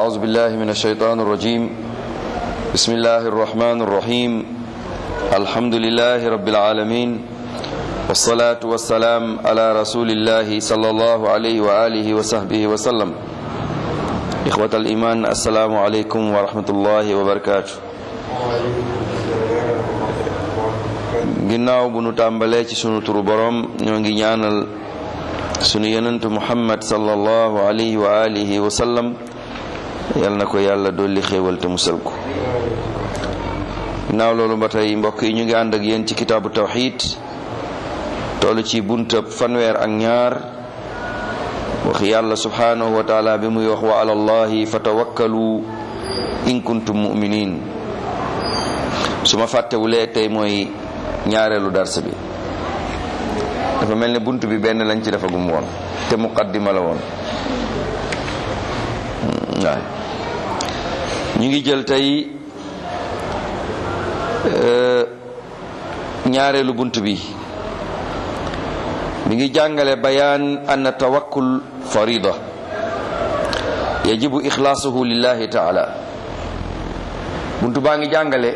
أعوذ بالله من الشيطان الرجيم بسم الله الرحمن الرحيم الحمد لله رب العالمين والصلاة والسلام على رسول الله صلى الله عليه وآله وصحبه وسلم إخوة الإيمان السلام عليكم ورحمة الله وبركاته ginnaaw bu nu tàmbalee ci sunu turu borom ñoo ngi ñaanal sunu yenentu muhammad sallallahu alayhi wa alihi wa sallam yal na ko yàlla dolli xéewal te musal ko ginnaaw loolu ba tey mbokk yi ñu ngi ànd ak yéen ci kitaabu tawxid toll ci buntab fanweer ak ñaar wax yàlla subhanahu wa taala bi muy wax wa ala allahi fatawakkalu in kuntum muminin su ma fàttewulee tey mooy ñaareelu darsa bi dafa mel ne bunt bi benn lañ ci defagum woon te muqaddima la woon waay ñu ngi jël tey ñaareelu bunt bi mi ngi jàngale bayaan anna tawakkul farida yajibu ixlaasuhu lillahi taala bunt baa ngi jàngale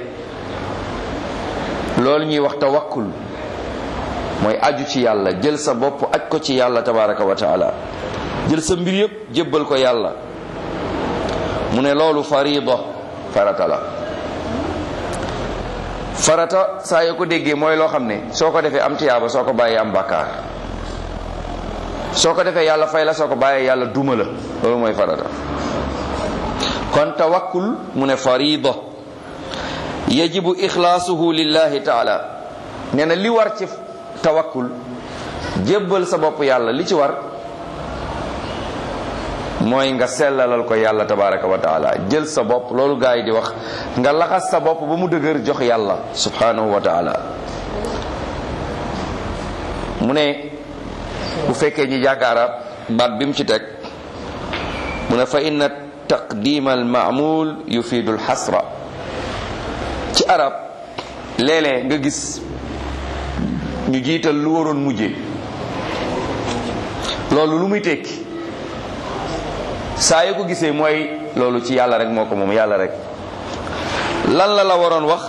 loolu ñuy wax tawakkul mooy aju ci yàlla jël sa bopp aj ko ci yàlla tabaraka wa taala jël sa mbir yépp jébbal ko yàlla mu ne loolu farida farata la farata saa yoo ko déggee mooy loo xam ne soo ko defee am tiyaaba soo ko bàyyee am bàkkaar soo ko defee yàlla fay la soo ko bàyyee yàlla duma la loolu mooy farata kon tawakkul mu ne farida yajibu ixlaasuhu lillahi taala nee na li war ci tawakkul jébbal sa bopp yàlla li ci war mooy nga sellalal ko yàlla tabaraka wa taala jël sa bopp loolu gaa yi di wax nga laxas sa bopp ba mu dëgër jox yàlla subhanahu wa taala mu ne bu fekkee ñi jàng arab baat bi mu ci teg mu ne fa inna taqdima al maamul yufiidu al xasra ci arab léeg-léeg nga gis ñu jiital lu waroon mujje loolu lu muy tekki saa yu ko gisee mooy loolu ci yàlla rek moo ko moom yàlla rek lan la la waroon wax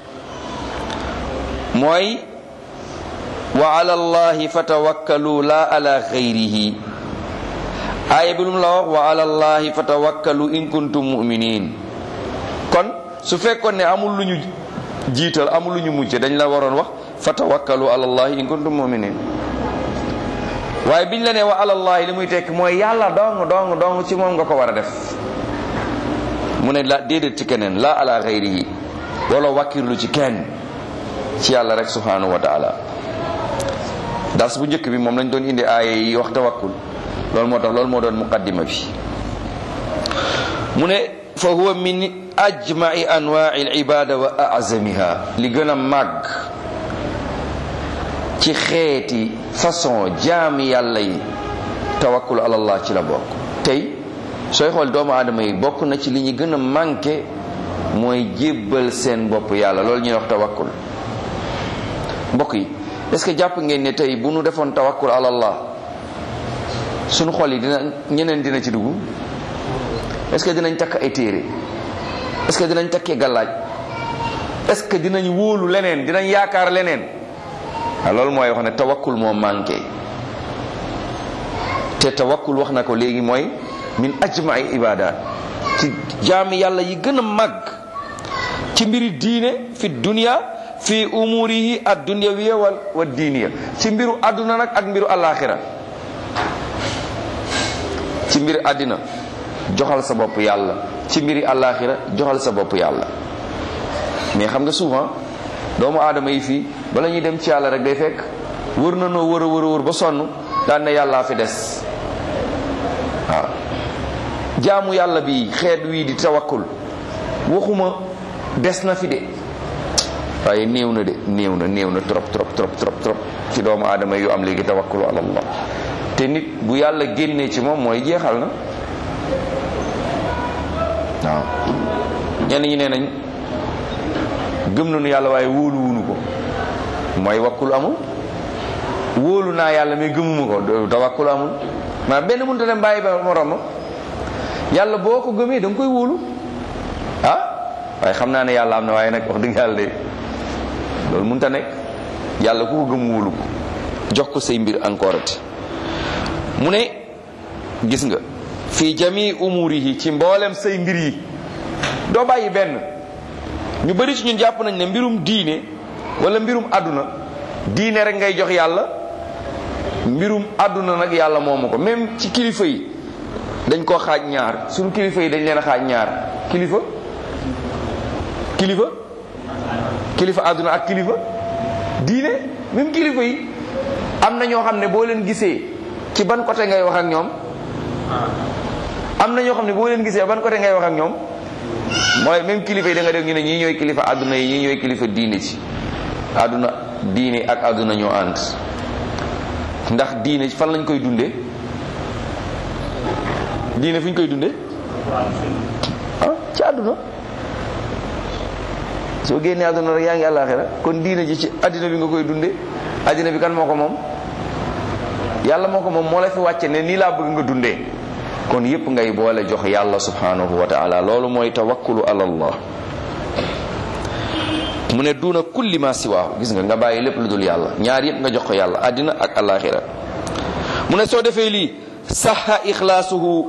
mooy wa ala allahi fatawakkalu la ala xayrihi aaya bi lu mu la wax wa ala allahi fatawakkalu in kuntum muminin kon su fekkoon ne amul lu ñu jiital amul lu ñu mujj dañ la waroon wax fatawakkalu ala allahi in kuntum muminin waaye biñ la ne wa ala allahi li muy tekk mooy yàlla dong dong dong ci moom nga ko war a def mu ne la déedéet ci keneen la ala xayrihi wala wakkirlu ci kenn ci yàlla rek subhanahu wa taala dars bu njëkk bi moom lañ doon indi aaya yi wax tawakkul loolu moo tax loolu moo doon muqaddima bi mu ne fa huwa min ajma'i anwa'i al-ibada wa a'zamiha li gën a màgg ci xeeti façon jaami yàlla yi tawakkul ala allah ci la bokk tey sooy xool doomu aadama yi bokk na ci li ñu gën a manqué mooy jébbal seen bopp yàlla loolu ñuy wax tawakkul mbokk yi est ce que jàpp ngeen ne tey bu nu defoon tawakkul ala allah suñu xol yi dina ñeneen dina ci dugg est ce que dinañ takk ay téere est ce que dinañ takkee gàllaaj est ce que dinañ wóolu leneen dinañ yaakaar leneen a loolu mooy wax ne tawakkul moo manqué te tawakkul wax na ko léegi mooy min ajma'i ibadat ci jaami yàlla yi gën a màgg ci mbiri diine fi dunya fi umurihi ad dunyawiya wal wa diiniya ci mbiru àdduna nag ak mbiru alaxira ci mbiri àddina joxal sa bopp yàlla ci mbiri alaxira joxal sa bopp yàlla mais xam nga souvent doomu aadama yi fii bala ñuy dem ci yàlla rek day fekk wër na noo wër a wër a wër ba sonn daan ne yàllaa fi des waaw jaamu yàlla bi xeet wii di tawakkul waxuma des na fi de waaye néew na de néew na néew na trop trop trop trop trop ci doomu aadama yu am léegi tawakkulu ala allah te nit bu yàlla génnee ci moom mooy jeexal na waaw ñenn ñi nee nañ gëm nañu yàlla waaye wóolu wunu ko mooy wakkul amul wóolu naa yàlla mais gëmuma ko tawakkul amul maa benn mënut a dem bàyyi ba morom yàlla boo ko gëmee da nga koy wóolu ah waaye xam naa ne yàlla am na waaye nag wax dëgg yàlla de loolu mënta nekk yàlla ku ko gëm wóolu ko jox ko say mbir encore ati mu ne gis nga fii jami umurihi ci mboolem say mbir yi doo bàyyi benn ñu bari ci ñun jàpp nañ ne mbirum diine wala mbirum àdduna diine rek ngay jox yàlla mbirum àdduna nag yàlla moomu ko même ci kilifa yi dañ koo xaaj ñaar suñu kilifa yi dañ leen a xaaj ñaar kilifa kilifa kilifa àdduna ak kilifa diine même kilifa yi am na ñoo xam ne boo leen gisee ci ban côté ngay wax ak ñoom am na ñoo xam ne boo leen gisee ban côté ngay wax ak ñoom mooy même kilifa yi da nga dégg ñu ne ñii ñooy kilifa àdduna yi ñii ñooy kilifa diine ci àdduna diine ak àdduna ñoo ànd ndax diine fan lañ koy dundee diine fu ñu koy dundee ah ci àdduna soo génnee àdduna rek yaa ngi àllaaxira kon diine ji ci àddina bi nga koy dundee àddina bi kan moo ko moom yàlla moo ko moom moo la fi wàcce ne nii laa bëgg nga dundee kon yépp ngay boole jox yàlla subhanahu wa taala loolu mooy tawakkulu ala allah mu ne duuna kulli ma siwaahu gis nga nga bàyyi lépp lu dul yàlla ñaar yépp nga jox ko yàlla àddina ak alaxira mu ne soo defee lii saxa ixlaasuhu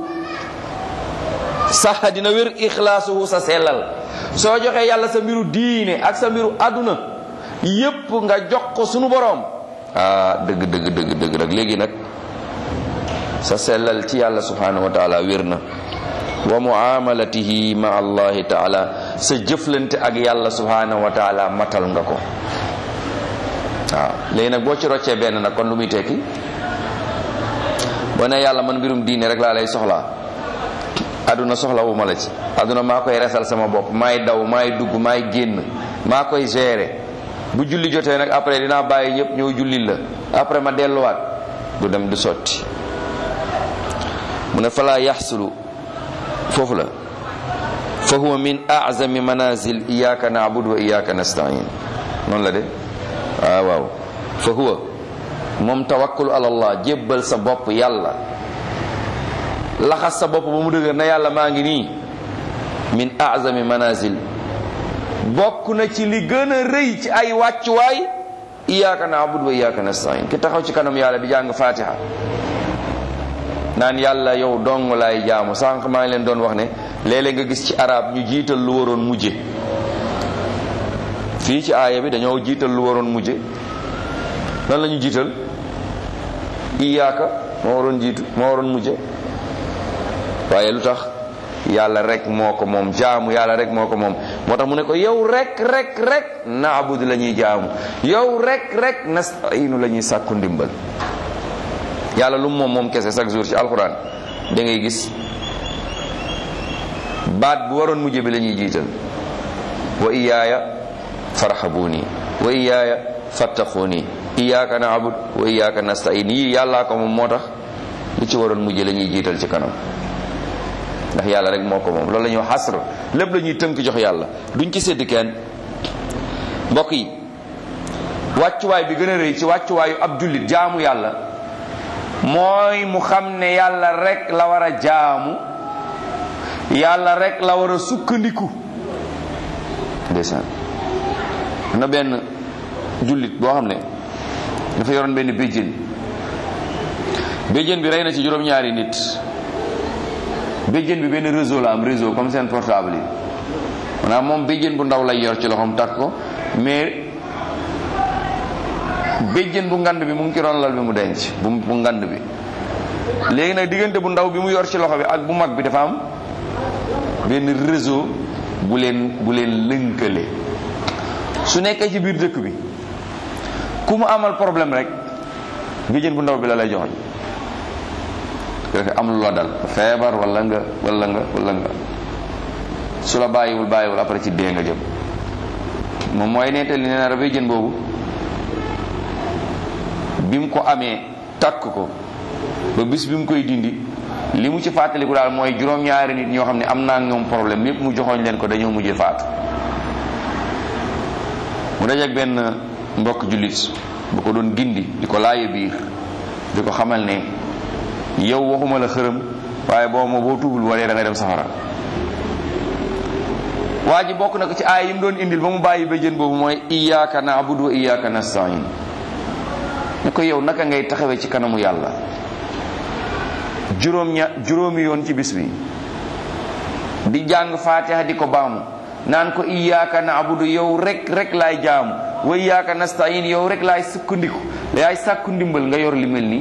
saxa dina wér ixlaasuhu sa sellal soo joxee yàlla sa mbiru diine ak sa mbiru àdduna yépp nga jox ko sunu boroom ah dëgg dëgg dëgg dëgg nag léegi nag sa sellal ci yàlla subhanahu wa taala wér na wa muamalatihi ma allahi taala sa jëflante ak yàlla subhanahu wa taala matal nga ko waaw léegi nag boo ci roccee benn nag kon lu muy tekki boo ne yàlla man mbirum diine rek laa lay soxlaa aduna soxla wu ma la ci aduna maa koy resal sama bopp maay daw maay dugg maay génn maa koy gérer bu julli jotee nag après dinaa bàyyi ñëpp ñëw julli la après ma delluwaat du dem du sotti mu ne falaa yaxsulu foofu la fa huwa min azami manazil iyaka nabud wa iyaka nastain noonu la de waaw waaw fa huwa moom tawakkul ala allah jébbal sa bopp yàlla laxas sa bopp ba mu dëgër na yàlla maa ngi nii min azami manazil bokk na ci li gën a rëy ci ay wàccuwaay iyaka nabud wa iyaka nastain ki taxaw ci kanam yàlla di jàng fatiha naan yàlla yow dong laay jaamu sànq maa ngi leen doon wax ne léeg-léeg nga gis ci arab ñu jiital lu waroon mujje fii ci aaya bi dañoo jiital lu waroon mujje lan la ñu jiital iyaaka moo waroon jiitu moo waroon mujje waaye lu tax yàlla rek moo ko moom jaamu yàlla rek moo ko moom moo tax mu ne ko yow rek rek rek naabud la ñuy jaamu yow rek rek nastainu la ñuy sàkku ndimbal yàlla lu moom moom kese chaque jour ci alxuraan da ngay gis baat bu waroon mujj bi la ñuy jiital wa iyaaya farhabuni wa iyaaya fattaquni iyaaka naabud wa iyaaka nastain yii yàllaa ko moom moo tax li ci waroon mujj la ñuy jiital ci kanam ndax yàlla rek moo ko moom loolu la ñuy wax xasr lépp la ñuy tënk jox yàlla duñ ci sédd kenn mbokk yi wàccuwaay bi gën a rëy ci wàccuwaayu ab jullit jaamu yàlla mooy mu xam ne yàlla rek la war a jaamu yàlla rek la war a sukkandiku ndeysaan na benn jullit boo xam ne dafa yoroon benn béjjén béjjén bi rey na ci juróom-ñaari nit béjjén bi benn réseau la am réseau comme seen portable yi maanaam moom béjjén bu ndaw lay yor ci loxoom takk ko mais béjjén bu ngand bi mu ngi ci ron lal bi mu denc bu bu ngand bi léegi nag diggante bu ndaw bi mu yor ci loxo bi ak bu mag bi dafa am benn réseau bu leen bu leen lënkale su nekkee ci biir dëkk bi ku mu amal problème rek béjjén bu ndaw bi la lay joxoñ am lu la dal feebar wala nga wala nga wala nga su la bàyyiwul bàyyiwul après ci dee nga jëm moom mooy nettali nee na béjjén boobu bi mu ko amee takk ko ba bis bi mu koy dindi li mu ci fàttaliku daal mooy juróom-ñaari nit ñoo xam ne am naa ñoom problème yépp mu joxoñ leen ko dañoo mujjee faatu mu dajeek benn mbokk jullit bu ko doon gindi di ko laaye biir di ko xamal ne yow waxuma la xërëm waaye boo moo boo tuubul boo dee da nga dem safara waa ji bokk na ko ci aay yi mu doon indil ba mu bàyyi béjjën boobu mooy iyyaka na'budu wa iyyaka nasta'in ne ko yow naka ngay taxawee ci kanamu yàlla juróom ña juróomi yoon ci bis bi di jàng faatiha di ko baamu naan ko iyyaka na'budu yow rek rek laay jaamu wa iyyaka nasta'in yow rek laay sukkandiku yaay sàkku ndimbal nga yor li mel nii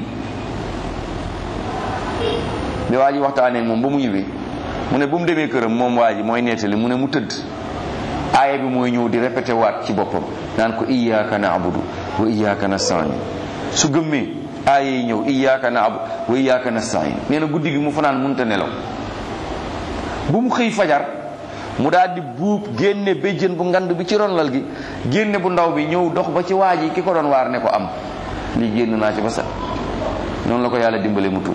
bi waa ji waxtaanee moom ba mu ñëwee mu ne bu mu demee këram moom waa ji mooy nettali mu ne mu tëdd aaya bi mooy ñëw di répété waat ci boppam naan ko iyyaka na'budu wa iyyaka nasta'in su gëmmee aaya yi ñëw iyyaka na'budu wa iyyaka nasta'in nee na guddi gi mu fanaan munta nelaw bu mu xëy fajar mu daal di buub génne béjjën bu ngand bi ci ronlal gi génne bu ndaw bi ñëw dox ba ci waa ji ki ko doon waar ne ko am lii génn naa ci ba sax noonu la ko yàlla dimbale mu tuub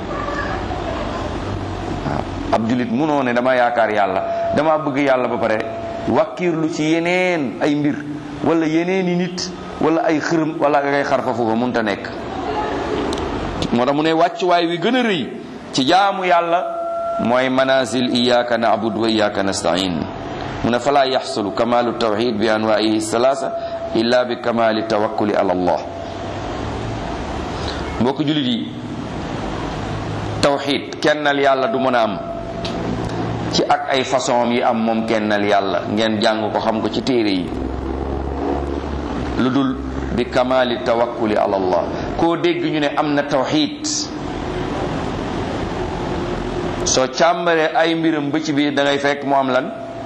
waaw ab julit munoo ne dama yaakaar yàlla dama bëgg yàlla ba pare wakkiirlu ci yeneen ay mbir wala yeneeni nit wala ay xërëm wala ngay xar fa foofa munta nekk moo tax mu ne wàccuwaay wi gën a rëy ci jaamu yàlla mooy manazil iyaka na'budu wa iyaka nasta'in mu ne fala yaxsulu kamalu tawxid bi anwaihi salaasa illa bi kamali tawakkuli ala allah mbokk julit yi tawxid kennal yàlla du mën a am ci ak ay façon yi am moom kennal yàlla ngeen jàng ko xam ko ci téere yi lu dul bi kamali tawakkuli ala allah koo dégg ñu ne am na tawxid soo càmbaree ay mbiram ba ci biir da ngay fekk mu am lan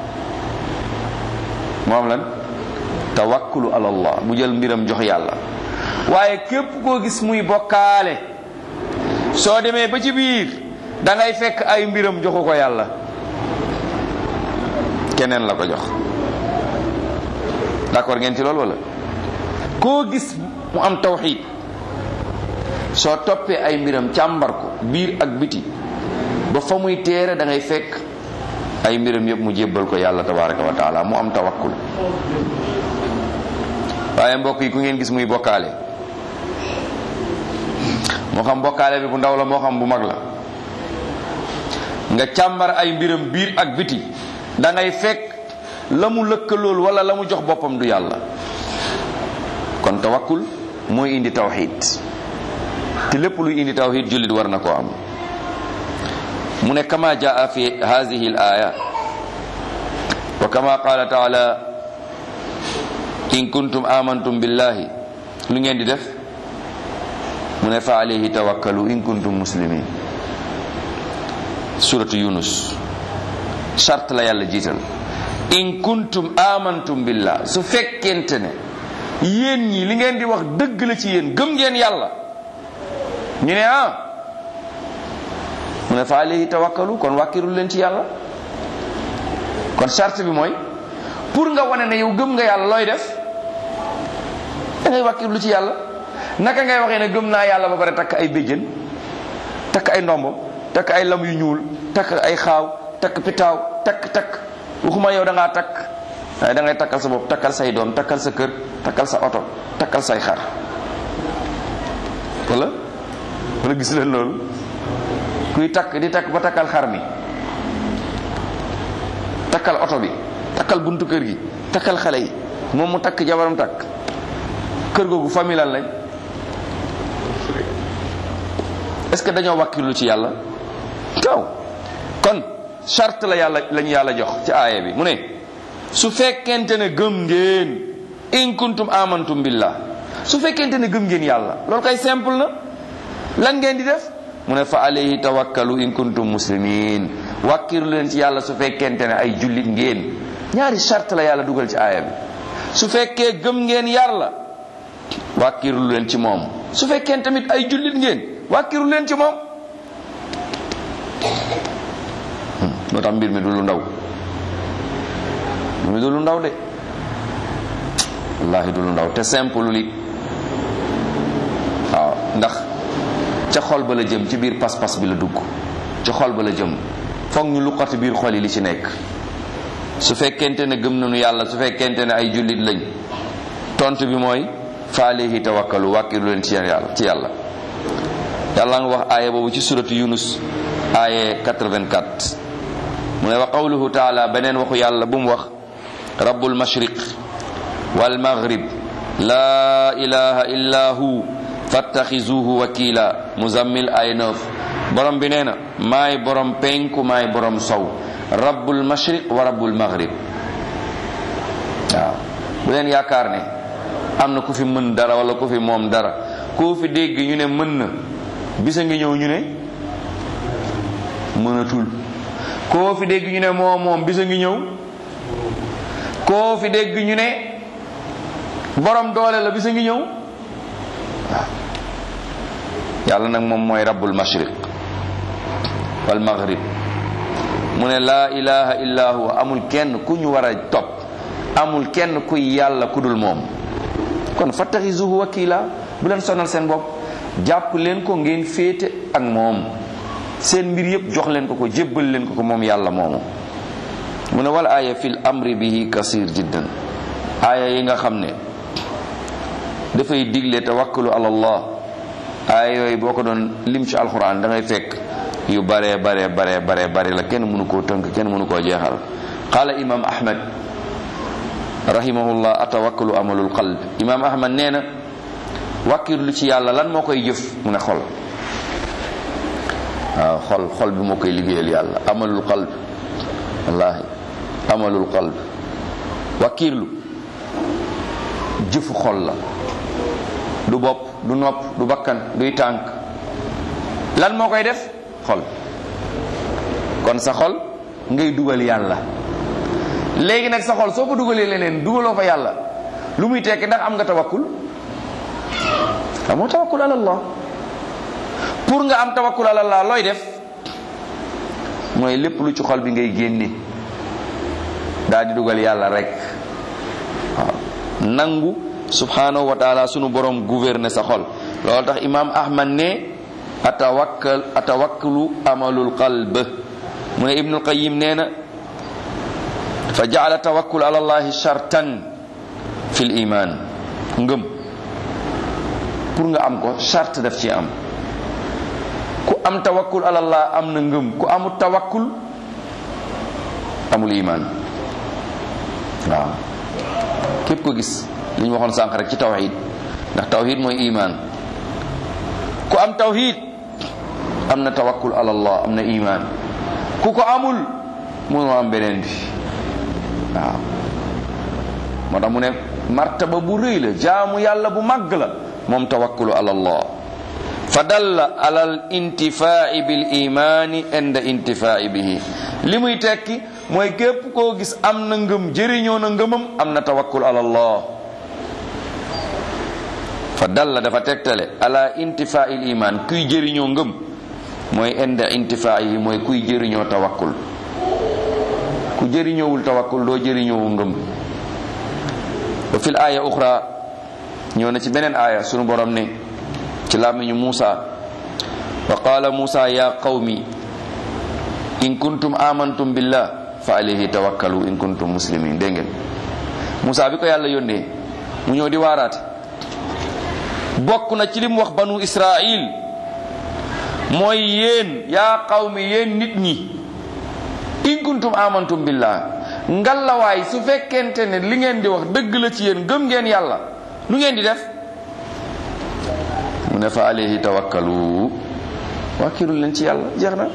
mu am lan tawakkulu ala allah bu jël mbiram jox yàlla waaye képp koo gis muy bokkaale soo demee ba ci biir da ngay fekk ay mbiram joxu ko yàlla keneen la ko jox d'accord ngeen ci loolu wala koo gis mu am tawxid soo toppee ay mbiram càmbar ko biir ak biti ba fa muy téere da ngay fekk ay mbiram yëpp mu jébbal ko yàlla tabaraka wa taala mu am tawakkul waaye mbokk yi ku ngeen gis muy bokkaale moo xam bokkaale bi bu ndaw la moo xam bu mag la nga càmbar ay mbiram biir ak biti da ngay fekk la mu lëkkalool wala la mu jox boppam du yàlla kon tawakkul mooy indi tawxid te lépp luy indi tawxid jullit war na koo am mu ne kama jaa fi hadihi al aya wa kama qala taala in kuntum amantum billahi lu ngeen di def mu ne fa alayhi tawakkalu in kuntum muslimin suratu yunus charte la yàlla jiital in kuntum amantum billah su fekkente ne yéen ñi li ngeen di wax dëgg la ci yéen gëm ngeen yàlla ñu ne ah mu ne fa alayhi tawakkalu kon wàkkirul leen ci yàlla kon charte bi mooy pour nga wane ne yow gëm nga yàlla looy def da ngay wàkkirlu ci yàlla naka ngay waxee ne gëm naa yàlla ba pare takk ay béjjën takk ay ndombo takk ay lam yu ñuul takk ay xaaw takk pitaaw takk takk waxuma yow da ngaa takk waaye da ngay takkal sa bopp takkal say doom takkal sa kër takkal sa oto takkal say xar wala wala gis leen loolu kuy takk di takk ba takkal xar mi takkal oto bi takkal buntu kër gi takkal xale yi moom mu takk jabaram takk kër googu famille lan lañ est-ce que dañoo wàkkilu ci yàlla taw kon charte la yàlla lañu yàlla jox ci aaya bi mu ne su fekkente ne gëm ngeen in kuntum amantum billah su fekkente ne gëm ngeen yàlla loolu kay simple na lan ngeen di def mu ne fa alayhi tawakkalu in kuntum muslimin wàkkiru leen ci yàlla su fekkente ne ay jullit ngeen ñaari charte la yàlla dugal ci aaya bi su fekkee gëm ngeen yàlla wàkkiru leen ci moom su fekkee tamit ay jullit ngeen wàkkiru leen ci moom moo tax mbir mi du lu ndaw mbir mi du lu ndaw de wallahi du lu ndaw te simple li waaw ndax ca xol ba la jëm ci biir pas-pas bi la dugg ci xol ba la jëm foog ñu luqati biir xol yi li ci nekk su fekkente ne gëm nañu yàlla su fekkente ne ay jullit lañ tontu bi mooy fa alayhi tawakkalu wàkkiru leen ci yàlla ci yàlla yàlla nga wax aaya boobu ci suratu yunus aaye 84 mu ne wa qawluhu taala beneen waxu yàlla bu mu wax rabbul mashriq wal maghrib laa ilaha illa hu fattaxizuhu wakila muzammil ay 9 borom bi nee na maay borom penku maay borom sow rabbul mashriq wa rabbul maghrib waaw bu leen yaakaar ne am na ku fi mën dara wala ku fi moom dara koo fi dégg ñu ne mën na bisa ngi ñëw ñu ne mënatul koo fi dégg ñu ne moom moom bisa ngi ñëw koo fi dégg ñu ne borom doole la bisa ngi ñëw waaw yàlla nag moom mooy rabbul mashriq wal maghrib mu ne laa ilaha illa huwa amul kenn ku ñu war a topp amul kenn kuy yàlla ku dul moom kon fattaxizuhu wakila bu leen sonal seen bopp jàpp leen ko ngeen féete ak moom seen mbir yëpp jox leen ko ko jébbal leen ko ko moom yàlla moomu mu ne wal aaya fil amri bihi kasir jiddan aaya yi nga xam ne dafay digle tawakkalu ala allah aaya yooyu boo ko doon lim ci alquran da ngay fekk yu bare bare bare bare bare la kenn mënu koo tënk kenn mënu koo jeexal qaala imam ahmad rahimahullah atawakkalu amalul qalb imam ahmad nee na wàkkirlu ci yàlla lan moo koy jëf mu ne xol waaw xol xol bi moo koy liggéeyal yàlla amalul qalb wallahi amalul qalb wàkkirlu jëfu xol la du bopp du nopp du bakkan duy tànk lan moo koy def xol kon sa xol ngay dugal yàlla léegi nag sa xol soo ko dugalee leneen dugaloo fa yàlla lu muy tekki ndax am nga tawakkul amoo tawakkul ala allah pour nga am tawakkul ala allah looy def mooy lépp lu ci xol bi ngay génne daal di dugal yàlla rek waaw nangu subhanahu wa taala sunu borom gouverner sa xol loolu tax imam ahmad ne atawakkal atawakkalu amalul qalb mu ne ibnul qayim nee na fa jaala tawakkul ala allahi shartan fi l iman ngëm pour nga am ko charte daf ci am ku am tawakkul ala allah am na ngëm ku amul tawakkul amul iman waaw képp ko gis li ñu waxoon sànq rek ci tawhid ndax tawhid mooy iman ku am tawhid am na tawakkul ala allah am na iman ku ko amul mënoo am beneen bi waaw moo tax mu ne martaba bu rëy la jaamu yàlla bu màgg la moom tawakkulu ala allah fa dalla ala al intifai bil imani inda intifai bihi li muy tekki mooy képp koo gis am na ngëm jëriñoo na ngëmam am na tawakkul ala allah fa dalla dafa tegtale ala intifai l iman kuy jëriñoo ngëm mooy inda intifai mooy kuy jëriñoo tawakkul ku jëriñoowul tawakkul doo jëriñoowu ngëm wa fil aya uxra ñëw na ci beneen aaya sunu borom ne ci làmmiñu Muusa wa qaala Muusa ya qawmi in kuntum amantum billah fa alayhi tawakkalu in kuntum muslimin dégg ngeen Muusa bi ko yàlla yónnee mu ñëw di waaraate bokk na ci li mu wax banu Israil mooy yéen yaa qawmi yéen nit ñi in kuntum amantum billah ngallawaay su fekkente ne li ngeen di wax dëgg la ci yéen gëm ngeen yàlla lu ngeen di def mu ne fa alayhi tawakkalu wàkkirul leen ci yàlla jeex na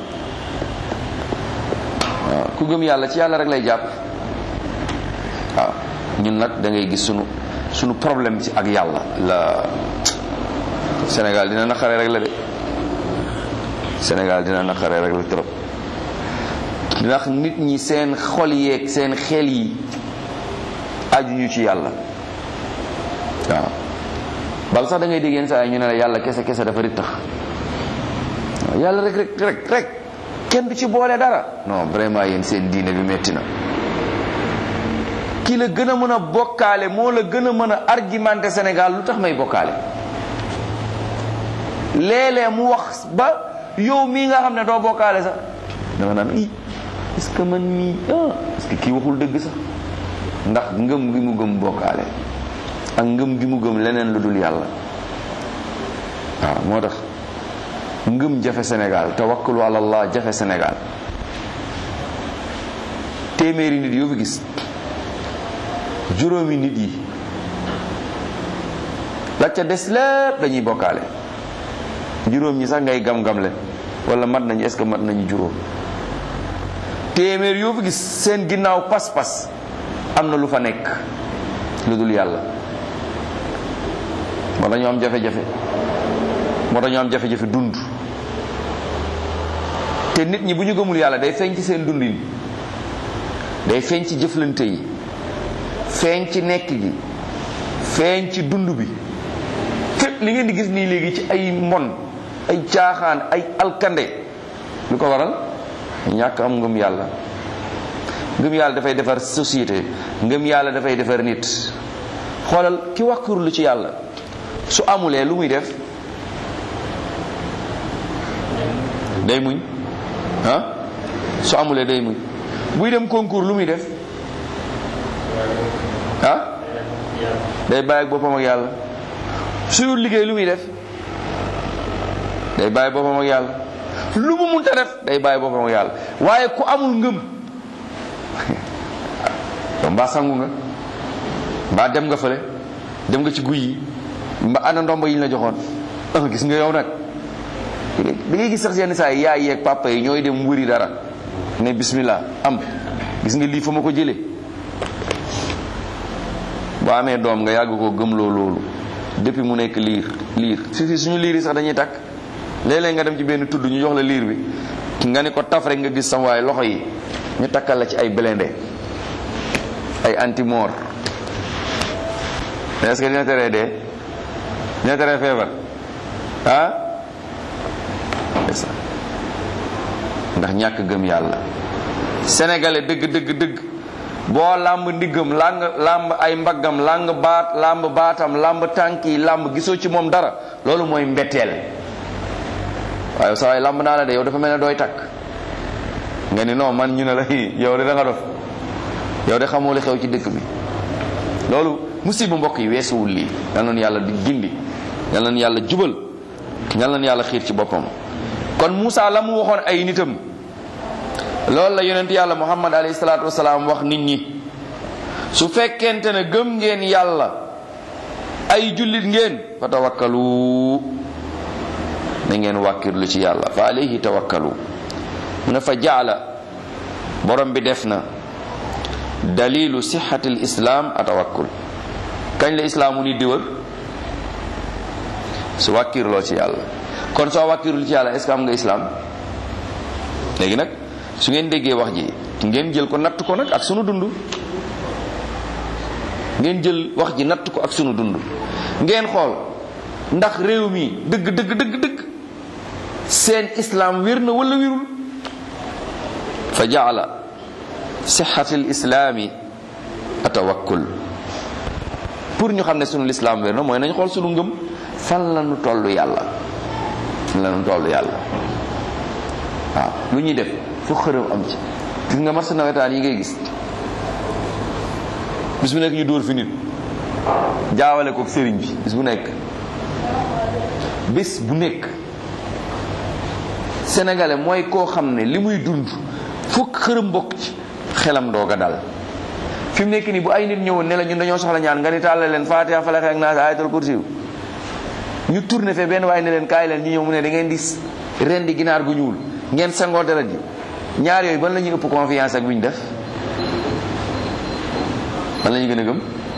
waaw ku gëm yàlla ci yàlla rek lay jàpp waaw ñun nag da ngay gis sunu sunu problème ci ak yàlla la Sénégal dina naqare rek la de Sénégal dina naqare rek la trop ndax nit ñi seen xol yeeg seen xel yi ajuñu ci yàlla waaw bal sax da ngay dégg yenn saa yi ñu ne la yàlla kese kese dafa rit tax waaw yàlla rek rek rek rek kenn du ci boole dara non vraiment yéen seen diine bi metti na ki la gën a mën a bokkaale moo la gën a mën a argumenté Sénégal lu tax may bokkaale léeg-léeg mu wax ba yow mii nga xam ne doo bokkaale sax danga naan i est-ce que man mii ah est-ce que kii waxul dëgg sax ndax ngëm gi mu gëm bokkaale ak ngëm gi mu gëm leneen lu dul yàlla waaw moo tax ngëm jafe Sénégal tawakkalu ala allah jafe Sénégal téeméeri nit yoo fi gis juróomi nit yi la ca des lépp dañuy bokkaale juróom ñi sax ngay gam-gam leen wala mat nañu est-ce que mat nañu juróom téeméer yoo fi gis seen ginnaaw pas-pas am na lu fa nekk lu dul yàlla moo tax ñu am jafe-jafe moo tax ñu am jafe-jafe dund te nit ñi bu ñu gëmul yàlla day feeñ ci seen dundin day feeñ ci jëflante yi feeñ ci nekk gi feeñ ci dund bi fépp li ngeen di gis nii léegi ci ay mbon ay caaxaan ay alkande lu ko waral ñàkk am ngëm yàlla ngëm yàlla dafay defar société ngëm yàlla dafay defar nit xoolal ki wàkkirlu ci yàlla su amulee lu muy def day muñ ah su amulee day muñ buy dem concours lu muy def ah day bàyyi ak boppam ak yàlla suyul liggéey lu muy def day bàyyi boppam ak yàlla lu mu munta def day bàyyi boppam ak yàlla waaye ku amul ngëm yow mbaa sangu nga mbaa dem nga fële dem nga ci guy yi mbaa ana ndomba yi ñu la joxoon ah gis nga yow nag da ngay gis sax yenn saa yi yaay yeeg papa yi ñooy dem wëri dara ne bismillah am gis nga lii fa ma ko jëlee boo amee doom nga yàgg koo gëmloo loolu depuis mu nekk liir liir fi fi suñu liir yi sax dañuy takk léeg-léeg nga dem ci benn tudd ñu jox la liir bi nga ne ko taf rek nga gis sam waaye loxo yi ñu takkal la ci ay blindé ay anti-mort mais est-ce que dina teree dee dina teree feebar ah ndax ñàkk gëm yàlla sénégalais dëgg dëgg dëgg boo làmb ndiggam làng làmb ay mbaggam làng baat làmb baatam làmb tànk yi làmb gisoo ci moom dara loolu mooy mbetteel waaye saa waay làmb naa la de yow dafa mel ne dooy takk nga ni non man ñu ne la yow de da nga dof yow de xamoo li xew ci dëkk bi loolu musiba mbokk yi weesuwul lii yal na yàlla di gindi yal na yàlla jubal yal na yàlla xiir ci boppam kon Moussa la mu waxoon ay nitam loolu la yonent yàlla muhammad alayhi salaatu wasalaam wax nit ñi su fekkente ne gëm ngeen yàlla ay jullit ngeen fa tawakkalu na ngeen wàkkirlu ci yàlla fa alayhi tawakkalu mu ne fa jaala borom bi def na dalilu sixati l islam a tawakkul kañ la islaamu nit di wër su wàkkirloo ci yàlla kon soo wàkkirlu ci yàlla est ce que am nga islam léegi nag su ngeen déggee wax ji ngeen jël ko natt ko nag ak sunu dund ngeen jël wax ji natt ko ak sunu dund ngeen xool ndax réew mi dëgg dëgg dëgg dëgg seen islam wér na wala wérul fa jaala sixati l islaami atawakkul pour ñu xam ne sunu lislaam wér na mooy nañ xool sunu ngëm fan la nu toll yàlla fan la nu toll yàlla waaw lu ñuy def fu xërëm am ci gis nga marché nawetaan yi ngay gis bis bu nekk ñu dóor fi nit jaawale ko sëriñ bi bis bu nekk bis bu nekk sénégalais mooy koo xam ne li muy dund fukk xërëm bokk ci xelam doog a dal fi mu nekk nii bu ay nit ñëwoon ne la ñun dañoo soxla ñaan nga ni tàllal leen Fatiha Falaq ak Naas ayatul kursi ñu tourné fe benn waaye ne leen kaay leen ñu ñëw mu ne da ngeen di ren di ginaar gu ñuul ngeen sangoo dara ji ñaar yooyu ban la ñuy ëpp confiance ak bu ñu def ban la ñu gën a gëm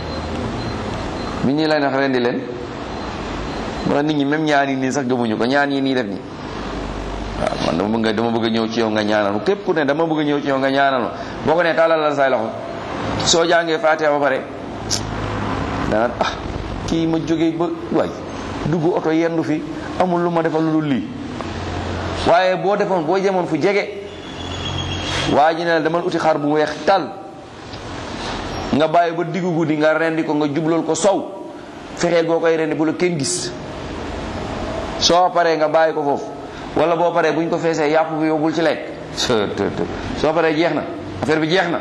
bi ñuy lay nax rendi leen wala nit ñi même ñaan yi nii sax gëmuñu ko ñaan yi nii def ni waaw man dama bëgg dama bëgg a ñëw ci yow nga ñaanal ma képp ku ne dama bëgg a ñëw ci yow nga ñaanal ma boo ko ne tàllal la say loxo soo jàngee Fatiha ba pare dana ah kii ma jógee ba waay dugg oto yendu fi amul lu ma defal lu dul lii waaye boo defoon boo jemoon fu jege waa ji ne la demal uti xar bu weex tal nga bàyyi ba diggu guddi nga rendi ko nga jublal ko sow fexeel boo koy rendi bu la kenn gis soo paree nga bàyyi ko foofu wala boo paree bu ñu ko feesee yàpp bi yóbbul ci lekk soo paree jeex na affaire bi jeex na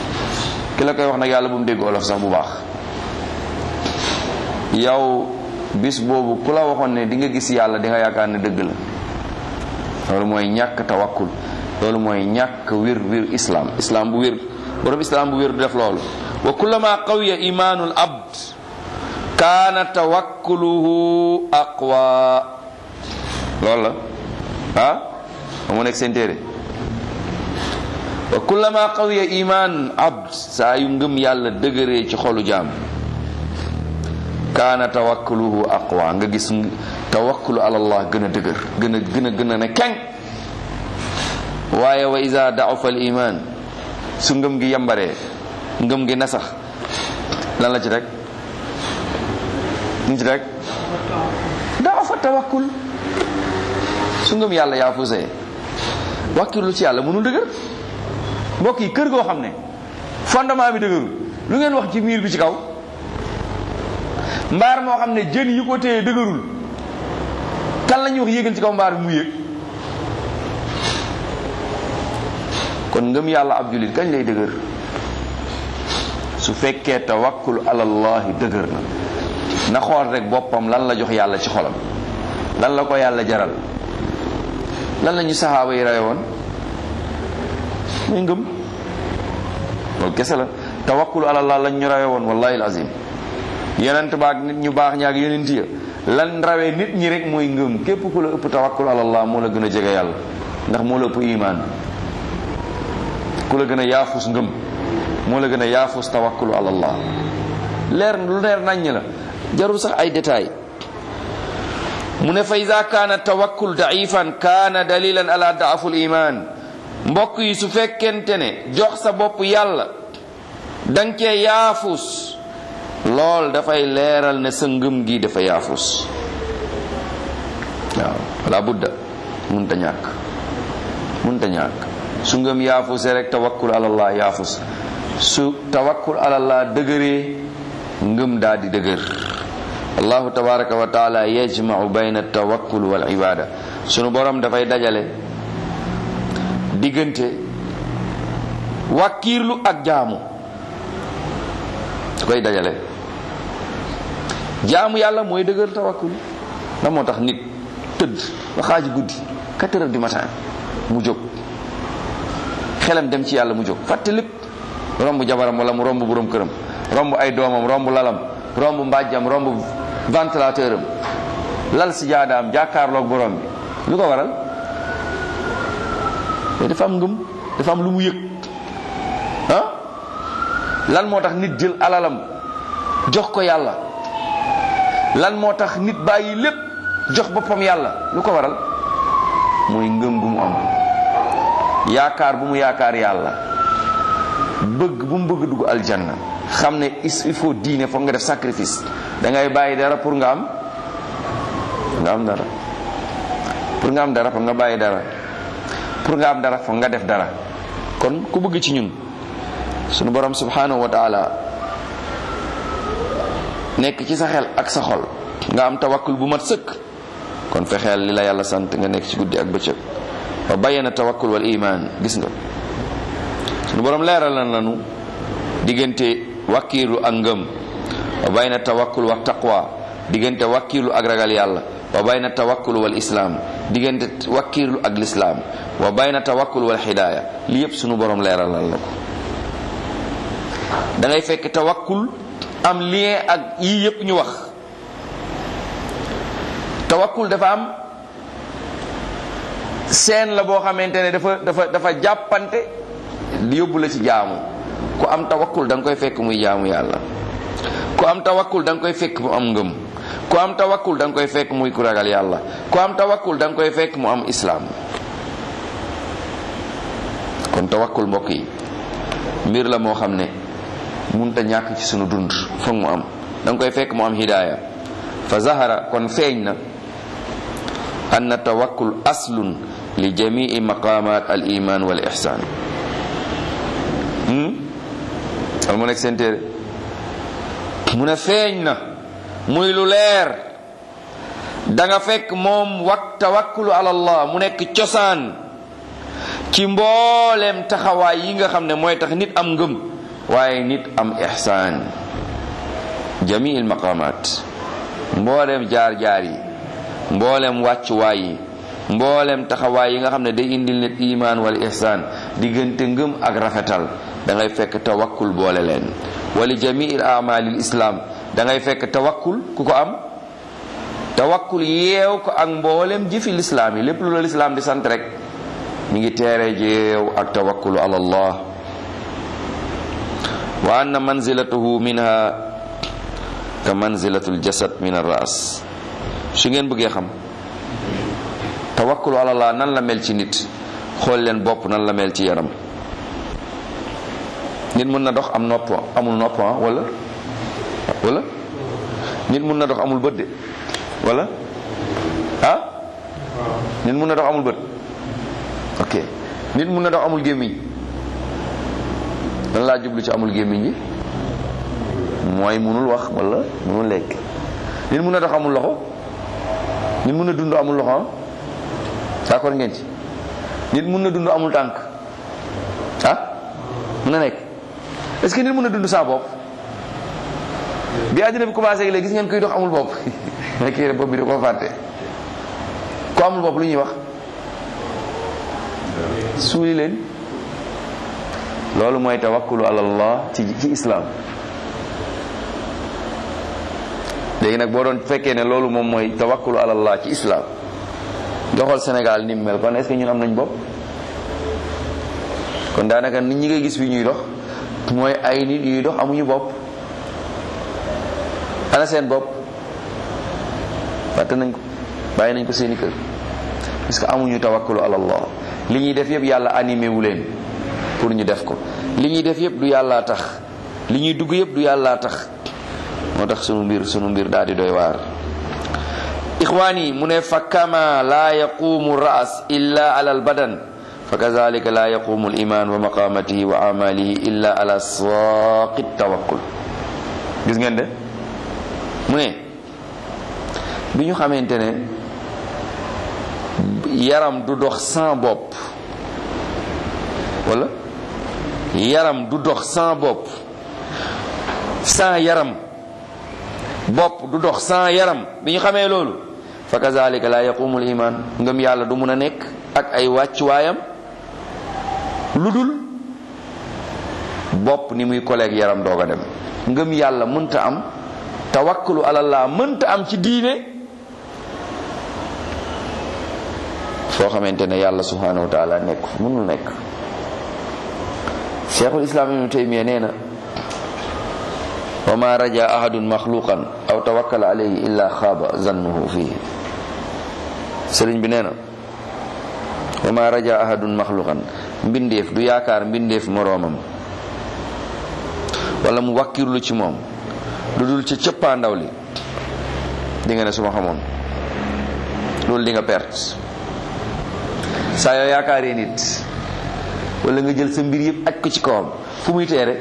ki la koy wax nag yàlla bu mu dégg olof sax bu baax yow bis boobu ku la waxoon ne di nga gis yàlla di nga yaakaar ne dëgg la loolu mooy ñàkk tawakkul loolu mooy ñàkk wér wér islam islam bu wér borom islam bu wér du def loolu wa kullama qawiya imaanul abd kaana tawakkuluhu aqwa loolu la ah ba mu nekk seen téere wa kullama qawiya iman abd saa yu ngëm yàlla dëgëree ci xolu jaam kaana tawakkuluhu aqwa nga gis tawakkulu ala allah gën a dëgër gën a gën a gën a ne keng waaye wa ida da'afa al iman su ngëm gi yambaree ngëm gi nasax lan la ci rek ñu ci rek da'afa tawakkul su ngëm yàlla yaa fusee wakkilu ci yàlla mënul dëgër mbokk yi kër goo xam ne fondement bi dëgërul lu ngeen wax ci miir bi ci kaw mbaar moo xam ne jën yi ko téye dëgërul kan la ñuy wax yéegal ci kaw mbaar bi mu yéeg kon ngëm yàlla ab jullit kañ lay dëgër su fekkee tawakkul alallahi dëgër na na xool rek boppam lan la jox yàlla ci xolam lan la ko yàlla jaral lan la ñu saxaaba yi rawe woon muy ngëm loolu kese la tawakkul alallah lañ ñu rawe woon wallahi alazim yonent baak nit ñu baax ñaak yonent ya lan rawee nit ñi rek mooy ngëm képp ku la ëpp tawakkul alallah moo la gën a jege yàlla ndax moo la ëpp imaan ku la gën a yaafus ngëm moo la gën a yaafus tawakkulu alallah leer lu leer naññ la jarul sax ay détails mu ne fa ida kaana tawakkul daifan kaana dalilan ala daaful iman mbokk yi su fekkente ne jox sa bopp yàlla danga cee yaafus lool dafay leeral ne sa ngëm gi dafa yaafus waaw wala budda munta ñàkk munta ñàkk su ngëm yaafuse rek tawakkul alallah yaafus su tawakkul alallah dëgëree ngëm daa di dëgër allahu tabaraka wa taala yajmau bayna tawakkul wal ibada sunu borom dafay dajale diggante wàkkiirlu ak jaamu su koy dajale jaamu yàlla mooy dëgër tawakkul la moo tax nit tëdd ba xaaji guddi 4 heures du matin mu jóg xelam dem ci yàlla mu jóg fàtte lépp romb jabaram wala mu romb borom këram romb ay doomam romb lalam romb mbàjjam romb ventilateur am lal si jaadaam jàkkaarloog borom bi lu ko waral te dafa am ngëm dafa am lu mu yëg ah lan moo tax nit jël alalam jox ko yàlla lan moo tax nit bàyyi lépp jox boppam yàlla lu ko waral mooy ngëm gu mu am yaakaar bu mu yaakaar yàlla bëgg bu mu bëgg dugg aljanna xam ne il faut diine foog nga def sacrifice da ngay bàyyi dara pour nga am nga am dara pour nga am dara foog nga bàyyi dara pour nga am dara foog nga def dara kon ku bëgg ci ñun sunu borom subhanahu wa taala nekk ci sa xel ak sa xol nga am tawakkul bu mat sëkk kon fexeel li la yàlla sant nga nekk ci guddi ak bëccëg wa bayyana tawakkul wal iman gis nga sunu borom leeral na lanu diggante wakkiilu ak ngëm wa bayna tawakkul wa taqwa diggante wakkiilu ak ragal yàlla wa bayna tawakkul wal islaam diggante wakkiilu ak lislaam wa bayna tawakkul wal hidaaya li yépp sunu borom leeralal la ko da ngay fekk tawakkul am lien ak yii yépp ñu wax tawakkul dafa am seen la boo xamante ne dafa dafa dafa jàppante yóbbu la ci jaamu ku am tawakkul da nga koy fekk muy jaamu yàlla ku am tawakkul da nga koy fekk mu am ngëm ku am tawakkul da nga koy fekk muy ku ragal yàlla ku am tawakkul da nga koy fekk mu am islaam kon tawakkul mbokk yi mbir la moo xam ne munta ñàkk ci sunu dund foog mu am da nga koy fekk mu am hidaaya fa zahara kon feeñ na anna tawakkul aslun li jamii maqamat al iman wal ihsan wal mu nekk seen téere mu ne feeñ na muy lu leer da nga fekk moom wak tawakkulu ala allah mu nekk cosaan ci mbooleem taxawaay yi nga xam ne mooy tax nit am ngëm waaye nit am ihsaan jamii al maqamat mboolem jaar-jaar yi mboolem wàccuwaay yi mboolem taxawaay yi nga xam ne day indil nit imaan wala ihsaan diggante ngëm ak rafetal da ngay fekk tawakkul boole leen wali jamiil amalil islam da ngay fekk tawakkul ku ko am tawakkul yeew ko ak mboolem jëfi lislaam yi lépp lu la lislaam di sant rek mi ngi teere jeew ak tawakkulu ala allah wa anna manzilatuhu minha ka manzilatul jasad min ar-ras su ngeen bëggee xam tawakkulu ala allah nan la mel ci nit xool leen bopp nan la mel ci yaram nit mën na dox am nopp amul nopp wala wala nit mën na dox amul bët de wala ah nit mën na dox amul bët ok nit mën na dox amul gémmiñ lan laa jublu ci amul gémmiñ bi mooy munul wax wala munul lekk nit mën na dox amul loxo nit mën na dund amul loxo d'accord ngeen ci nit mën na dund amul tànk ah mën na nekk est-ce que nit mën na dund sans bopp bi àddina bi commencé léegi gis ngeen koy dox amul bopp mais kii bopp bi da koo fàtte ku amul bopp lu ñuy wax suuli leen loolu mooy tawakkulu ala allah ci ci islam léegi nag boo doon fekkee ne loolu moom mooy tawakkulu ala allah ci islam nga xool Sénégal ni mu mel kon est-ce que ñun am nañ bopp kon daanaka nit ñi ngay gis fi ñuy dox mooy ay nit yuy dox amuñu bopp ana seen bopp fàtte nañ ko bàyyi nañ ko seeni kër parce que amuñu tawakkulu ala allah li ñuy def yëpp yàlla animé wu leen pour ñu def ko li ñuy def yëpp du yàllaa tax li ñuy dugg yëpp du yàllaa tax moo tax sunu mbir sunu mbir daal di doy waar ixwaan yi mu ne fa kama laa yaqumu ras illa ala albadan fa kazalika laa yaqumu aliman wa maqamatihi wa amalihi illa ala saqi tawakkul gis ngeen de mu ne bi ñu xamante ne yaram du dox sans bopp wala yaram du dox sans bopp sans yaram bopp du dox sans yaram bi ñu xamee loolu fa kazalika la yaqumul iman ngëm yàlla du mun a nekk ak ay wàccuwaayam lu dul bopp ni muy koleeg yaram doog a dem ngëm yàlla mënta am tawakkulu alallah mënta am ci diine foo xamante ne yàlla subhanahu wa taala nekk mënul nekk cheikhul islam ibnu taymiya nee na wa ma raja ahadun maxluqan aw tawakkala alayhi illa xaaba zannuhu fihi sëriñ bi nee na wa ma raja ahadun maxluqan mbindeef du yaakaar mbindeef moroomam wala mu wakkirlu ci moom lu dul ca cëppaandaw li di nga ne su ma xamoon loolu di nga perte saa yoo yaakaaree nit wala nga jël sa mbir yëpp aj ko ci kawam fu muy teere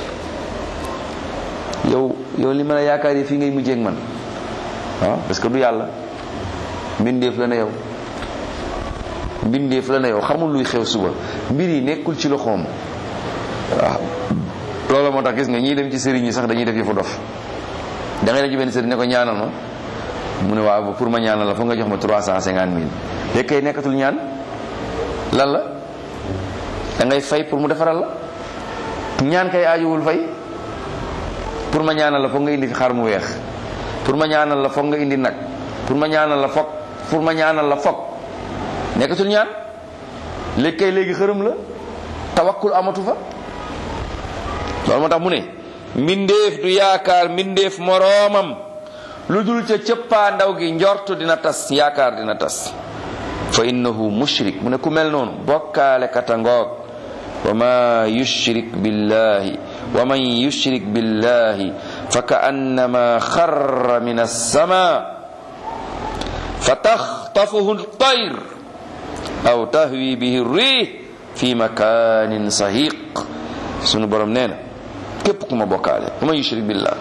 yow yow li ma la yaakaaree fii ngay mujjee ak man waaw parce que du yàlla mbindeef la na yow mbindeef la na yow xamul luy xew suba mbir yi nekkul ci loxoom waaw loolu moo tax gis nga ñii dem ci sëriñ yi sax dañuy def yëfu dof da ngay dem ci benn sëriñ ne ko ñaanal ma mu ne waaw pour ma ñaanal la foog nga jox ma trois cent cinquante mille léegi kay nekkatul ñaan lan la da ngay fay pour mu defaral la ñaan kay aajuwul fay pour ma ñaanal la foog nga indi fi xar mu weex pour ma ñaanal la foog nga indi nag pour ma ñaanal la foog pour ma ñaanal la foog nekkatul ñaan léegi kay léegi xërëm la tawakkul amatu fa loolu moo tax mu ne mbindeef du yaakaar mbindeef moroomam lu dul ca cëppaa ndaw gi njortu dina tas yaakaar dina tas fa innahu mushrik mu ne ku mel noonu bokkaale kata ngoog wa ma yushrik billahi wa man yushrik billahi fa ka annama xarra min alsama fa taxtafuhu ltayr aw tahwi bihi rih fi makanin sahiq sunu borom nee na képp ku ma bokkaale wa man yushrik billah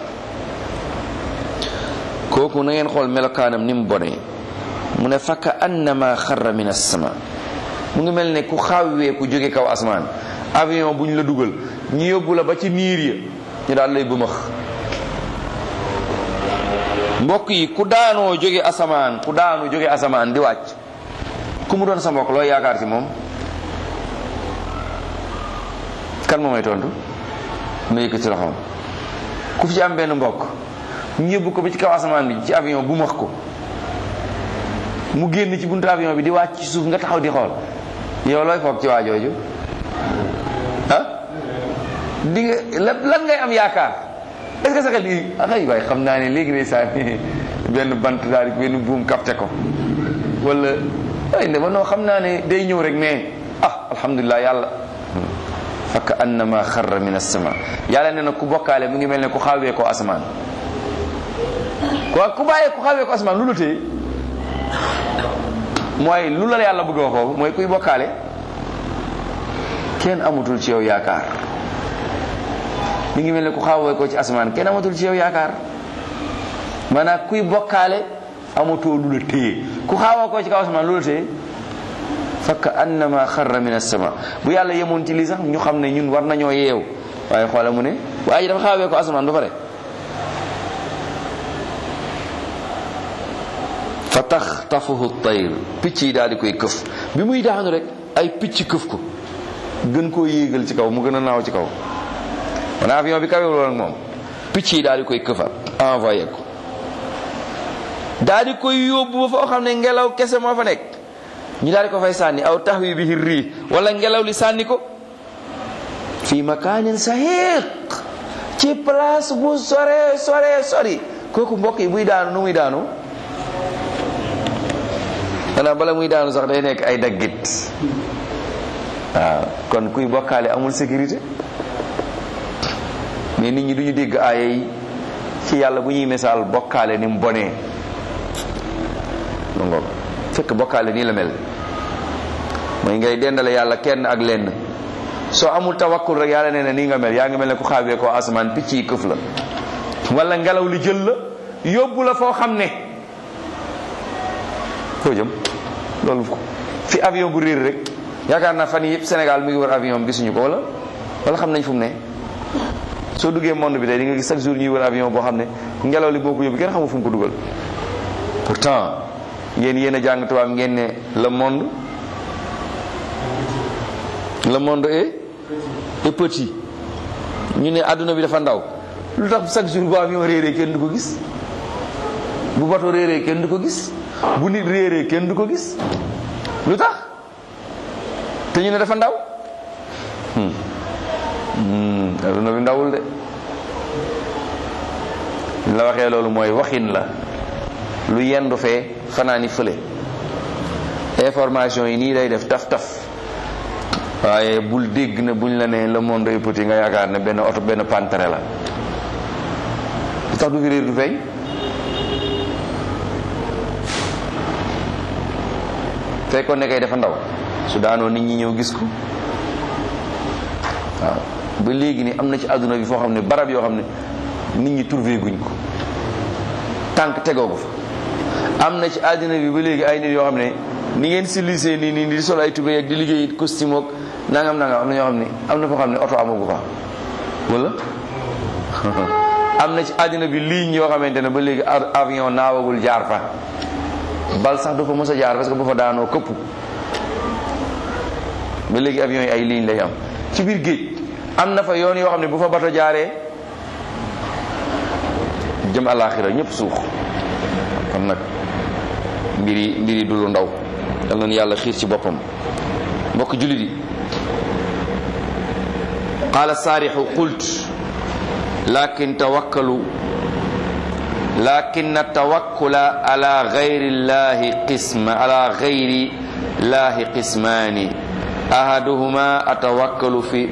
kooku na ngeen xool melokaanam ni mu bonee mu ne fakka annama xarra min as-sama mu ngi mel ne ku xawwee ku jóge kaw asmaan avion bu ñu la dugal ñu yóbbu la ba ci niir ya ñu daal lay bëmax mbokk yi ku daanoo jóge asamaan ku daanu jóge asamaan di wàcc ku mu doon sa mbokk looy yaakaar ci moom kan moo may tontu ma yëkkati loxoom ku fi ci am benn mbokk ñu yóbbu ko ba ci kaw asamaan bi ci avion bu max ko mu génn ci buntu avion bi di wàcc ci suuf nga taxaw di xool yow looy foog ci waa jooju ah di nga lan ngay am yaakaar est-ce que sa xel yi ay waay xam naa ne léegi day saa benn bant daal di benn buum capté ko wala ay ne ma noo xam naa ne day ñëw rek mais ah alhamdulilah yàlla fakk annama xarra min as-sama yàlla ne na ku bokkaale mu ngi mel ne ku xawee ko asamaan ku ku bàyyee ku xawee ko asamaan lu la téye mooy lu la yàlla bëgg a wax foofu mooy kuy bokkaale kenn amatul ci yow yaakaar mi ngi mel ne ku xawee ko ci asamaan kenn amatul ci yow yaakaar maanaam kuy bokkaale amatoo lu la téye ku xawee ko ci kaw asamaan lu la téye fakk annama xarra min as-sama bu yàlla yemoon ci lii sax ñu xam ne ñun war nañoo yeew waaye xoola mu ne waaye dafa xawee ko asamaan ba pare fa tax tafuhu tayr picc yi daal di koy këf bi muy daanu rek ay picc këf ko gën koo yéegal ci kaw mu gën a naaw ci kaw man avion bi kawe woon ak moom picc yi daal di koy këfat envoyé ko daal di koy yóbbu ba foo xam ne ngelaw kese moo fa nekk ñu daal di ko fay sànni aw taxwi bihi rii wala ngelaw li sànni ko fii makaanin sahiq ci place bu sore sore sori kooku mbokk yi buy daanu nu muy daanu xanaa bala muy daanu sax day nekk ay daggit waaw kon kuy bokkaale amul sécurité mais nit ñi duñu dégg aaya yi ci yàlla bu ñuy misaal bokkaale ni mu bonee ma ngoog fekk bokkaale nii la mel mooy ngay dendale yàlla kenn ak lenn soo amul tawakkul rek yàlla nee na nii nga mel yaa ngi mel ne ku xaawee ko asamaan picc yi këf la wala ngelaw li jël la yóbbu la foo xam ne foo jëm loolu fi avion bu réer rek yaakaar naa fan yëpp Sénégal mi ngi war avion gisuñu ko wala wala xam nañ fu mu ne soo duggee monde bi tey di nga gis chaque jour ñuy wër avion boo xam ne ngelaw li boo ko yóbbu kenn xamul fu mu ko dugal pourtant yéen yéen a jàng tubaab ngeen ne le monde le monde est est petit ñu ne adduna bi dafa ndaw lu tax chaque jour bu avion réeree kenn du ko gis bu bato réeree kenn du ko gis bu nit réeree kenn du ko gis lu tax te ñu ne dafa ndaw adduna bi ndawul de la waxee loolu mooy waxin la lu yendu fee fanaani fële information yi nii lay def taf taf waaye bul dégg na buñ la ne le monde est petit nga yaakaar ne benn oto benn pantere la lu tax du fi réer du feeñ fekkoon ne kay dafa ndaw su daanoo nit ñi ñëw gis ko waaw ba léegi ni am na ci àdduna bi foo xam ne barab yoo xam ne nit ñi trouvé guñ ko tànk tegoo ko fa am na ci àdduna bi ba léegi ay nit yoo xam ne ni ngeen civilisé nii nii di sol ay tubéy ak di liggéey costume ak nangam nangam am na ñoo xam ne am na foo xam ne oto amagu fa wala am na ci àddina bi ligne yoo xamante ne ba léegi avion naawagul jaar fa bal sax du fa mos a jaar parce que bu fa daanoo këpp ba léegi avion yi ay ligne lay am ci biir géej am na fa yoon yoo xam ne bu fa bato jaaree jëm àllaaxira ñëpp suux kon nag mbiri mbiri du lu ndaw yal nañu yàlla xiir ci boppam mbokk jullit yi qaala saarixu qult lakin tawakkalu lakin tawakkula ala gayri llahi qisma ala gayri llahi qismaani ahaduhuma atawakkalu fi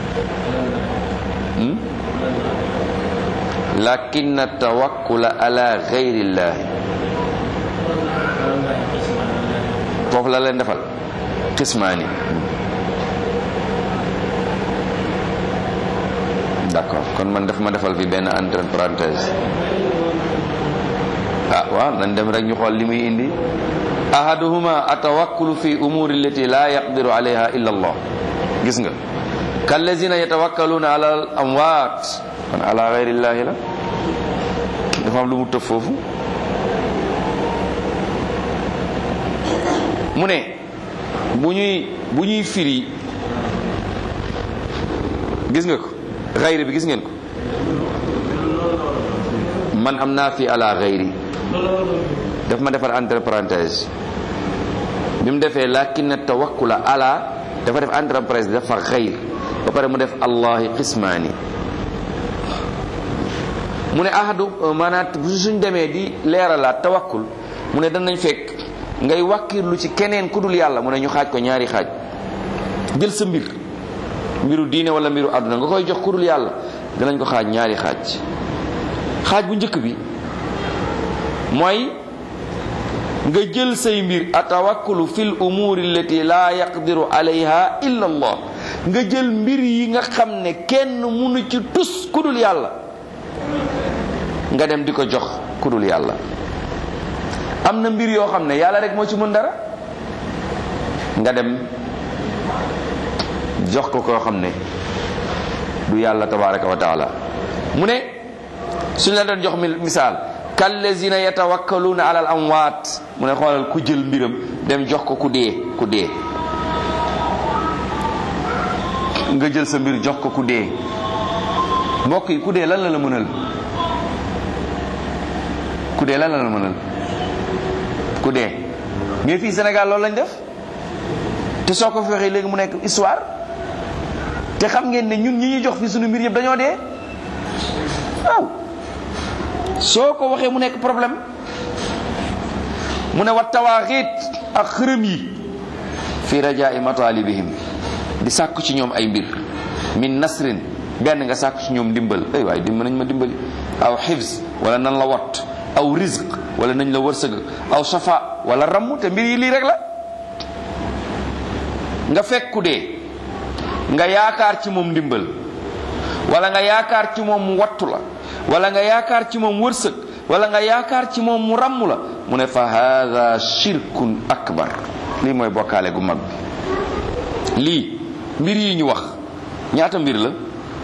lakin tawakkula ala gayri llahi foofu la leen defal qismaani d'accord kon man daf ma defal fi benn entre parenthèse ah waaw nañ dem rek ñu xool li muy indi ahaduhuma atawakkulu fi umuri allati la yaqdiru alayha illa allah gis nga kallazina yatawakkaluna ala al amwaat kon ala gayri llahi la dafa am lu mu tëf foofu mu ne bu ñuy bu ñuy firi gis nga ko xayri bi gis ngeen ko man am naa fi ala xayri daf ma defar entre parenthèse bi mu defee lakinna tawakkula ala dafa def entre parenthèse dafa xayr ba pare mu def allahi qismaani mu ne ahadu maanaat suñ demee di leeralaat tawakkul mu ne danañ fekk ngay wàkkirlu ci keneen ku dul yàlla mu ne ñu xaaj ko ñaari xaaj jël sa mbir mbiru diine wala mbiru àdduna nga koy jox ku dul yàlla danañ ko xaaj ñaari xaaj xaaj bu njëkk bi mooy nga jël say mbir atawakkulu fil umuri allati la yaqdiru alayha illa allah nga jël mbir yi nga xam ne kenn munu ci tus ku dul yàlla nga dem di ko jox ku dul yàlla am na mbir yoo xam ne yàlla rek moo ci mën dara nga dem jox ko koo xam ne du yàlla tabaraka wa taala mu ne suñ la doon jox misaal kallazina yatawakkaluuna ala al amwaat mu ne xoolal ku jël mbiram dem jox ko ku dee ku dee nga jël sa mbir jox ko ku dee mbokk yi ku dee lan la la mënal ku dee lan la la mënal ku dee mais fii Sénégal loolu lañ def te soo ko fi waxee léegi mu nekk histoire te xam ngeen ne ñun ñi ñuy jox fi suñu mbir yëpp dañoo dee waaw soo ko waxee mu nekk problème mu ne wa tawaaxiit ak xërëm yi fi rajaa i matalibihim di sàkku ci ñoom ay mbir min nasrin benn nga sàkku ci ñoom ndimbal ay waay dimba nañ ma dimbali aw xifz wala nan la wat aw rizq wala nañ la wërsëg aw safa wala ramm te mbir yi lii rek la nga fekku dee nga yaakaar ci moom ndimbal wala nga yaakaar ci moom mu wattu la wala nga yaakaar ci moom wërsëg wala nga yaakaar ci moom mu ramm la mu ne fa hada shirkun akbar lii mooy bokkaale gu mag bi lii mbir yi ñu wax ñaata mbir la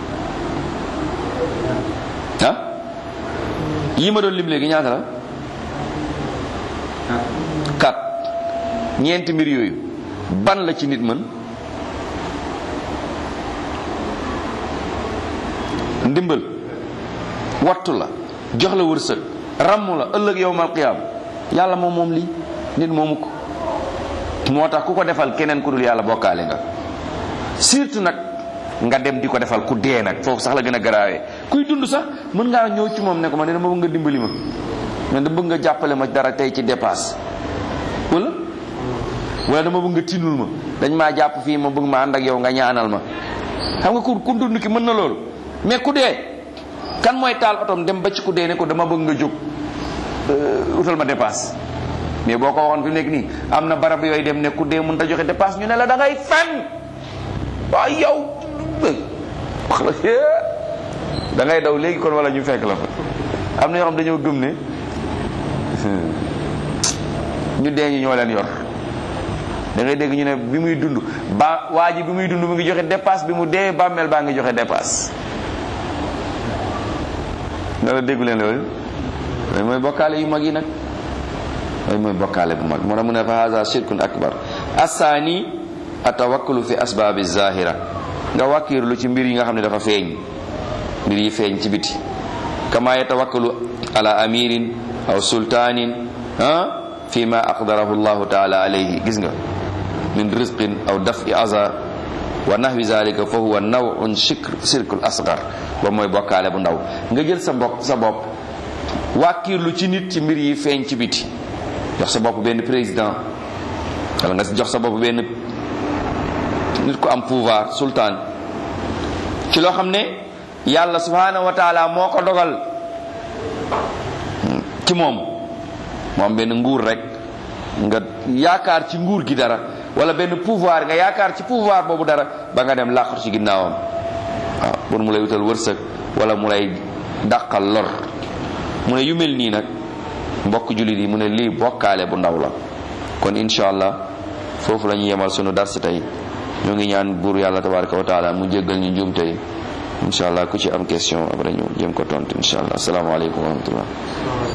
ah yi ma doon lim léegi ñaata la kat ñeenti mbir yooyu ban la ci nit mën ndimbal wattu la jox la wërsëg ramm la ëllëg yowmal qiyaam yàlla moom moom lii nit moomu ko moo tax ku ko defal keneen ku dul yàlla bokkaale nga surtout nag nga dem di ko defal ku dee nag foofu sax la gën a garaawee kuy dund sax mën ngaa ñëw ci moom ne ko ma ne dama bëgg nga dimbali ma man da bëgg nga jàppale ma dara tey ci dépasse wala wala dama bëgg nga tinul ma dañ maa jàpp fii ma bëgg ma ànd ak yow nga ñaanal ma xam nga ku ku dund ki mën na loolu mais ku dee kan mooy taal otom dem ba ci ku dee ne ko dama bëgg nga jóg utal ma dépasse mais boo ko waxoon fi mu nekk nii am na barab yooyu dem ne ku dee mën ta joxe dépasse ñu ne la da ngay fen waaw yow wax la da ngay daw léegi kon wala ñu fekk la fa am na ñoo xam dañoo gëm ne ñu dee ñi ñoo leen yor da ngay dégg ñu ne bi muy dund ba waa ji bi muy dund mu ngi joxe dépasse bi mu dee bàmmeel baa ngi joxe dépasse nga la déggu leen loolu loolu mooy bokkaale yu mag yi nag loolu mooy bokkaale bu mag moo tax mu ne fa haza shirkun akbar assaani atawakkalu fi asbaabi zahira nga wàkkiirlu ci mbir yi nga xam ne dafa feeñ mbir yi feeñ ci biti kama yatawakkalu ala amirin aw sultanin ah fi ma aqdarahu llahu taala alayhi gis nga min rizqin aw dafi aza wa nahwi zalika fa huwa nawun shirk shirkul asgar ba mooy bokkaale bu ndaw nga jël sa bopp sa bopp wàkkiirlu ci nit ci mbir yi feeñ ci biti jox sa bopp benn président wala nga jox sa bopp benn nit ku am pouvoir sultan ci loo xam ne yàlla subhanahu wa taala moo ko dogal ci moom moom benn nguur rek nga yaakaar ci nguur gi dara wala benn pouvoir nga yaakaar ci pouvoir boobu dara ba nga dem làqatu ci ginnaawam waaw pour mu lay wutal wërsëg wala mu lay dàqal lor mu ne yu mel nii nag mbokk jullit yi mu ne lii bokkaale bu ndaw la kon incha allah foofu la ñu yemal sunu dars tey ñoo ngi ñaan buur yàlla tabaraka wa taala mu jéggal ñu njuum tey incha allah ku ci am question après ñu jëm ko tontu incha allah asalaamaaleykum wa rahmatullah